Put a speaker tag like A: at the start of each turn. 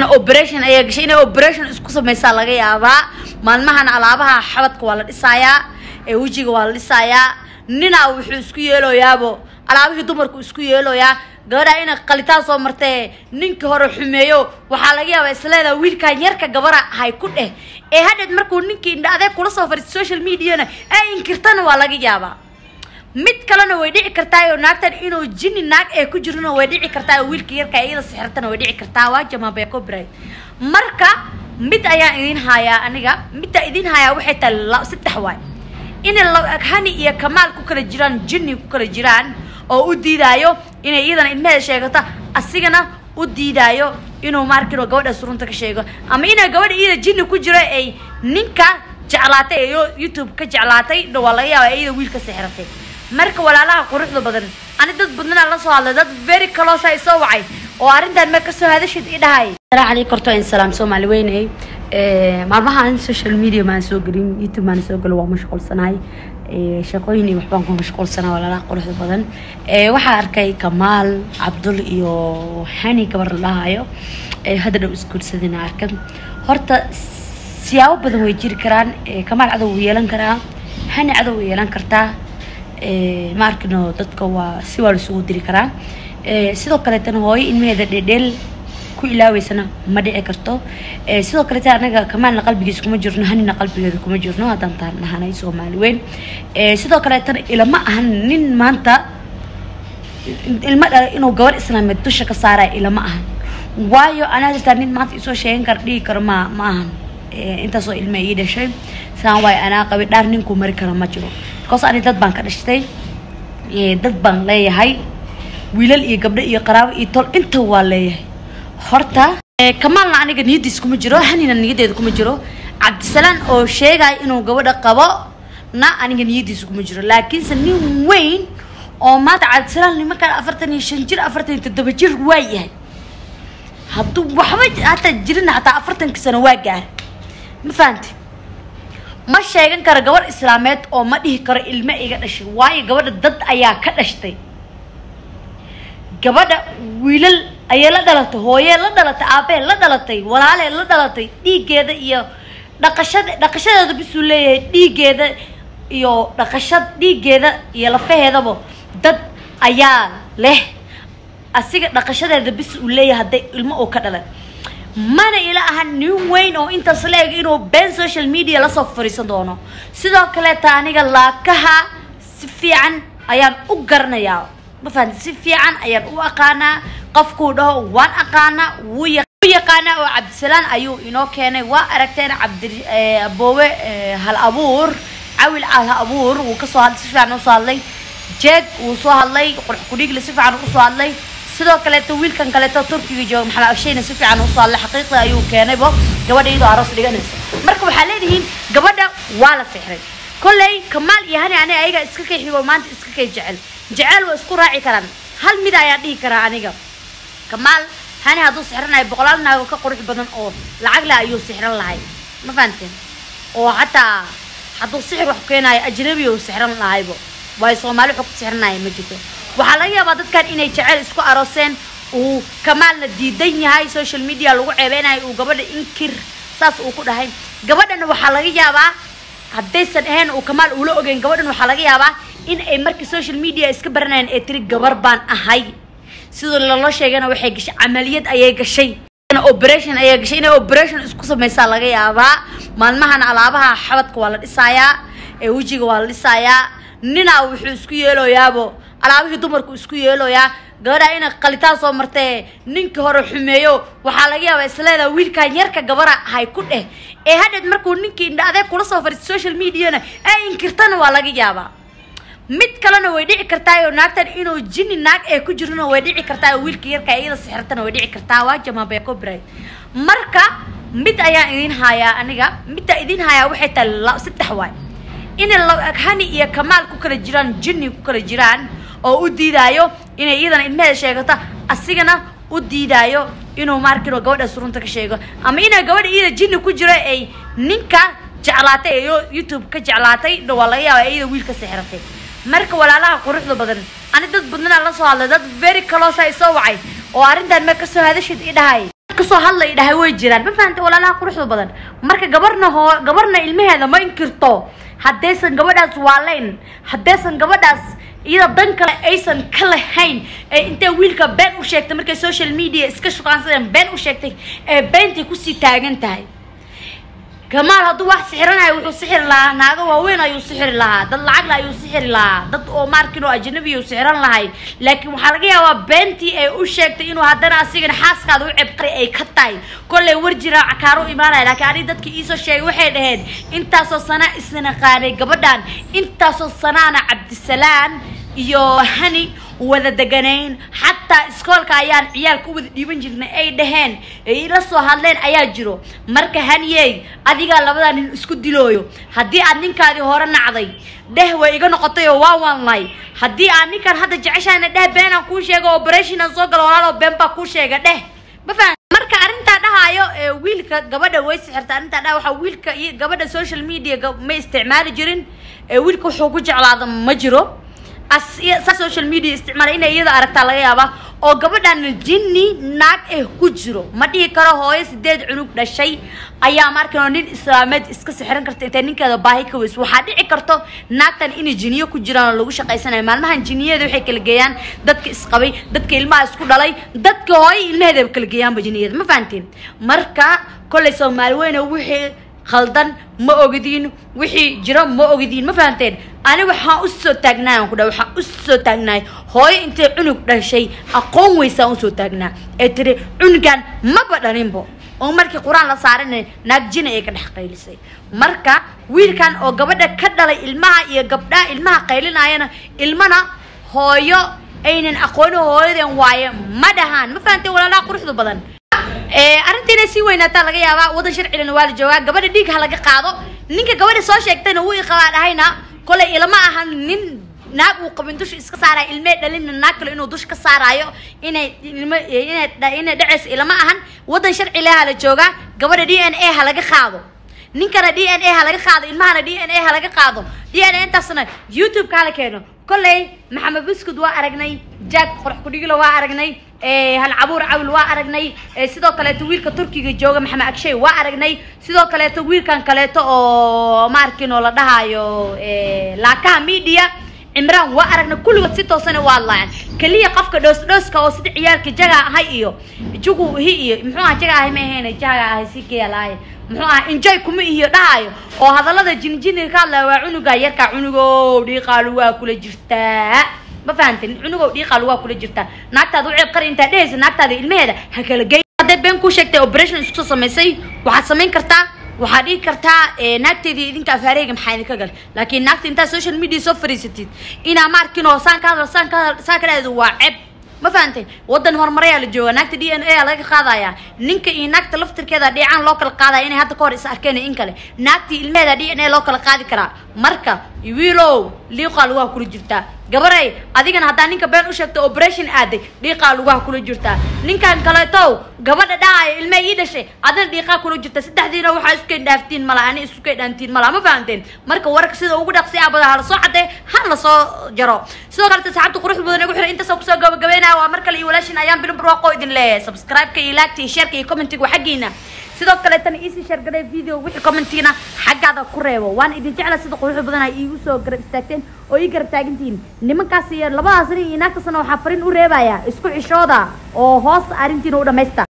A: operation ayaa gashay inay operation isku sameysaa laga yaabaa maalmahan alaabaha xabadka waa la dhisayaa ee wejiga waa la dhisayaa ninaa wuxuu isku yeeloyaabo alaabihii dumarku isku yeeloyaa gabadha inay qalitaan soo martee ninkii hore xumeeyo waxaa laga yaabaa isleedaa wiilkan yarka gabara hay ku dheh ee hadheed markuu ninkii indha adeeg kula soo fariisto social mediana ee inkirtana waa laga yaabaa mid kalena way dhici kartaa oo naagtan inuu jini naag ee ku jirana way dhici kartaa oo wiilka yarka iyada sixirtana way dhici kartaa waa jamaabee copyright marka mid ayaan idin hayaa aniga midda idin hayaa waxay tahay la- saddex waay inay la- hani iyo kamaal ku kala jiraan jini ku kala jiraan oo u diidaayo inay iyadana ilmaheeda sheegato asigana u diidaayo inuu maarkino gabadhaas runta ka sheego ama inay gabadha iyada jini ku jiro ay ninka jeclaatay ee yo- youtube ka jeclaatay dha waa laga yaaba iyada wiilka sixratay marka walaalaha quruxda badan ani dad badnana la soo hadlay dad very close ay soo wacay oo arrintan ma kasoo hadashid i dhahay salaamu calaykum korto in salaam soomaali weynay maalmahan social media maan soo gelin youtube maan soo gelin waa mashquulsanahay Eh, shaqooyin iyo waxbaan ku mashquulsanaa walaalaha quruxda badan Eh, waxaa arkay kamaal cabdul iyo hani gabar la dhahayo Eh, hadda dhow isguursadina arkan horta siyaabo badan way jiri karaan Eh, kamaal cadow wuu yeelan karaa hani cadow way yeelan kartaa Eh, ma arkino dadka waa si waa laisugu diri karaa Eh, sidoo kaleetana hooyo ilmaheeda dhedheel ku ilaaweysana ma dhici karto Eh, sidoo kalete anaga kamaalna qalbigiisa kuma jirno hanina qalbigeeda kuma jirno haddaan taan nahanay soomaali weyn Eh, sidoo kaleetana ilama ahan nin maanta ilmo dhala inuu gabar islaameed dusha ka saaraya ilama ahan waayo anaa jirtaa nin maanta isoo sheegan kara dhihi karo ma ma ahan Eh, intaasoo ilma ii dhashay saan waayo anaa qabi dhaar ninkuu mari karo ma jiro because ani dad baan ka dhashtay Eh, dad baan leeyahay wiilal iyo gabdho iyo qaraabo iyo tol inta waa leeyahay horta eh, kamaalna aniga niyadiis kuma jiro hanina niyadeeda kuma jiro cabdisalaan oo sheegaya inuu gabadha qabo na aniga niyadiisa kuma jiro laakiinse nin weyn oo maanta cabdisalaan nimankaan afartan iyo shan jir afartan iyo toddoba jir waa yahay hadduu waxba hataa jirina hataa afartanka sano waa gaara ma fahanti ma sheegan karo gabar islaameed oo ma dhihi karo ilmo iga dhashay waayo gabadha dad ayaa ka dhashtay gabadha wiilal ayay la dhalatay hooyee la dhalatay aabee la dhalatay walaalee la dhalatay dhiiggeeda iyo dhaqashada dhaqashadeeda bisuu leeyahay dhiiggeeda iyo dhaqashad dhiiggeeda iyo lafaheedaba dad ayaa leh asiga dhaqashadeeda bis uu leeyahay hadday ilmo uu ka dhalay mana ila aha nin weyn oo intaas la-eg inuu been social media lasoo fariisan doono sidoo kaleeta aniga laakaha si fiican ayaan u garanayaa ma fahanti si fiican ayaan u aqaanaa qofkuu dhaho waan aqaanaa wuu ya- wuu yaqaanaa oo cabdisalaan ayuu inoo keenay waa aragteen cabdi eh, aboowe eh, hal abuur cawil hal abuur wuu kasoo hadlay si fiican usoo hadlay jeeg wuu soo hadlay qurux kudhiigle si fiican usoo hadlay sidoo kaleeto wiilkan kaleeto turkiga jooga maxamed abshayna si fiican usoo hadlay xaqiiqda ayuu keenaybo gabadha iyadoo aroos dhiganaysa marka waxaa leedihiin gabadha waa la sixray kolley kamaal iyo hani aniga ayaga iska kay xigo maanta iska kay jecel jecel waa isku raaci karaan hal mid ayaan dhihi karaa aniga kamaal hani hadduu sixranayo boqolaal naago ka qurux badan oo lacag leh ayuu sixran lahay ma fahanteen oo xataa hadduu sixir wax keenayo ajnabi uu sixran lahaybo waayo soomaali wuxuu ku sixranaya ma jirto waxaa laga yaabaa dadkan inay jecel isku arooseen uu kamaalna diidan yahay social media lagu ceebeynayo uu gabadha inkir saas uu ku dhahay gabadhana waxaa laga yaabaa haddaysan ahayn uu kamaal ula ogeyn gabadhan waxaa laga yaabaa in ay markii social media iska baranayeen ee tiri gabar baan ahay sidoo lala sheegana waxay gashay camaliyad ayay gashay operation ayaa gashay inay operation isku sameysaa laga yaabaa maalmahan alaabaha xabadka waa la dhisayaa ee wejiga waa la dhisayaa ninaa wuxuu isku yeeloyaabo alaabihii dumarku isku yeeloyaa gabadha inay qalitaan soo martee ninkii hore xumeeyo waxaa laga yaabaa isleedaa wiilkan yarka gabara hay ku dheh ee hadheed markuu ninkii indha adeeg kula soo fariisto social mediana ee inkirtana waa laga yaabaa mid kalena way dhici kartaa oo naagtan inuu jini naag ee ku jirana way dhici kartaa oo wiilka yarka iyada sixirtana way dhici kartaa waa jamaabee copyright marka mid ayaan idin hayaa aniga midda idin hayaa waxay tahay la- saddex waay inay la- hani iyo kamaal ku kala jiraan jini ku kala jiraan oo u diidaayo inay iyadana ilmaheeda sheegato asigana u diidaayo inuu maarkino gabadhaas runta ka sheego ama inay gabadha iyada jini ku jiro ay ninka jeclaatay ee yo- youtube ka jeclaatay dha waa laga yaaba iyada wiilka sixratay marka walaalaha quruxda badan ani dad badnana la soo hadlay dad very close ay soo wacay oo arrintan ma kasoo hadashid i dhahay kasoo hadlay dhahay way jiraan ma fahantay walaalaha quruxda badan marka gabarna hoo gabarna ilmaheeda ma inkirto haddaysan gabadhaas waaleyn haddaysan gabadhaas iyada dan kale aysan ka lahayn ee intay wiilka been u sheegtay markay social media iska shukaansadeen been u sheegtay ee beentay kusii taagan tahay kamaal hadduu wax sixiranayo wuxuu sixiri lahaa naago waaweyn ayuu sixiri lahaa dad lacagla ayuu sixiri lahaa dad oo maarkin oo ajnabi ayuu sixiran lahay laakiin waxaa laga yaabaa beentii ay u sheegtay inuu haddana asigana xaaskaada u cebqari ay ka tahay kollay war jira cakaaro u imaanaya laakiin aniga dadkii iisoo sheegay waxay dhaheen intaasoo sana isnaqaanay gabadhan intaasoo sanaana cabdisalaan iyo hani wada deganayn xataa iskoolka ayaan ciyaalka u wada dhiiban jirnay ay dhaheen ay ila soo hadleen ayaa jiro marka haniyey adigaa labadaa nin isku dilooyo haddii aad ninkaadii hore nacday dheh way iga noqotay oo waa wanlay haddii aad ninkan hadda jeceshahayna dheh beenaan kuu sheega operation soo galo walaalo been baa kuu sheega dheh ma fahan marka arrintaa dhahaayo ee wiilka gabadha way sixirta arrintaa dhaha waxaa wiilka iyo gabadha social media ma isticmaali jirin ee wiilka wuxuu ku jeclaada ma jiro sa social media isticmaala inay iyada aragtaa laga yaabaa oo gabadhan jinni naag eh ku jiro ma dhihi karo hooyo sideed cunug dhashay ayaa markan nin islaameed iska sixran karta intay ninkeeda baahi ka weyso waxaa dhici karto naagtan inay jiniyo ku jiraan oo lagu shaqaysanayo maalmahan jiniyada waxay kala geeyaan dadka isqabay dadka ilmaha isku dhalay dadka hooyo ilmaheeda kala geeyaanba jiniyada ma fahanteen marka kollay soomaali weyne wixii khaldan ma ogdiin wixii jiro ma ogdiin ma fahanteen ani waxaan usoo taagnaay aan ku dhaha waxaan usoo taagnaay hooyo intay cunug dhashay aqoon weysaan usoo taagnaa ee tiri cunugan maba dhalinbo oo markii qur-aan la saaranay naagjina ay ka dhex qaylisay marka wiilkan oo gabadha ka dhalay ilmaha iyo gabdhaha ilmaha qaylinayana ilmana hooyo aynan aqooni hooyadeen waaye ma dhahaan ma fahanteen walaalaha quruxda badan arrinta inay sii weynaataa laga yaabaa wadan sharcigana waa la joogaa gabadha dhiig ha laga qaado ninka gabadha soo sheegtayna wuu iqabaa dhahayna kolay ilama ahan nin naag uu qabin dusha iska saaraayo ilmee dhalina naag kale inuu dusha ka saaraayo inay ilmo inay inay dhacayso ilama ahan wadan sharci leha la joogaa gabadha d n a ha laga qaado ninkana d n a ha laga qaado ilmahana d n a ha laga qaado d n a intaasna youtube-ka hala keeno kolley maxamed buskud waa aragnay jack qorax kudhigilo waa aragnay hal cabuur cawil waa aragnay sidoo kaleeto wiilka turkiga jooga maxamed agshay waa aragnay sidoo kaleeto wiilkan kaleeto oo maarkin oo la dhahayo laakaha media cimraan waa aragnay kulligood si toosana waa laayan keliya qofka dhoos dhooska oo sida ciyaalka jaga ahay iyo jugu hi iyo muxuu aha jaga ahay ma ahayn jaga ahay si geelaaye muxuu aha enjoy kuma iyo dhahayo oo hadallada jinjini ka hadlaya waa cunuga yarka cunugow dhiiqaalu waa kula jirtaa ma fahantin cunugow dhiiqaalu waa kula jirtaa naagtaada u ceeb qari intaa dhehaysa naagtaada ilmaheeda ha kala gey hadday been kuu sheegtay operation isku soo samaysay waxaad samayn kartaa waxaad dhihi kartaa naagteedii idinka afaareega maxaa idinka gal laakiin naagta intaad social media soo fariisatid inaa ma arkin oo saan ka hadal saan ka hadal saan ka dhahdo waa ceeb ma fahantay wadan horumarayaa la jooga naagta d n a laga qaadaya ninka iyo naagta laftirkeeda dheecaan loo kala qaadaya inay hadda ka hor is arkeen in kale naagtii ilmeheeda d n a loo kala qaadi karaa marka wiilow liiqaa lugaha kula jirtaa gabaray adigana haddaa ninka been u sheegto operation aaday dhiiqaa lugaha kula jirtaa ninkan kaleetow gabadha dhahaayo ilme ii dhashay adina dhiiqaa kula jirta saddexdiina waxaa iskay dhaaftiin mala ani iskay dhaantiin mala ma fahanteen marka warka sida ugu dhaqsi abada ha lasoo cadee ha lasoo jaro sidoo kalete saxaabta quruxda badan igu xiran intaasoo kusoo gabagabeynaya waa mar kale iyo walaashin ayaan bilin barwaaqo idin leeyahay subscribe-ka iyo laagta iyo sheerka iyo commentiga waa xaggiina sidoo kaleetana iisii sheergaray video wixii commentiina xaggaada ku reebo waan idin jecla sida quruxda badan ay iigu soo garab istaagteen oo ii garab taagantihiin nimankaas iyo labadaas nin iyo naagtaasna waxaa fariin u reebaya isku xishooda oo hoos arrintiina u dhamaysta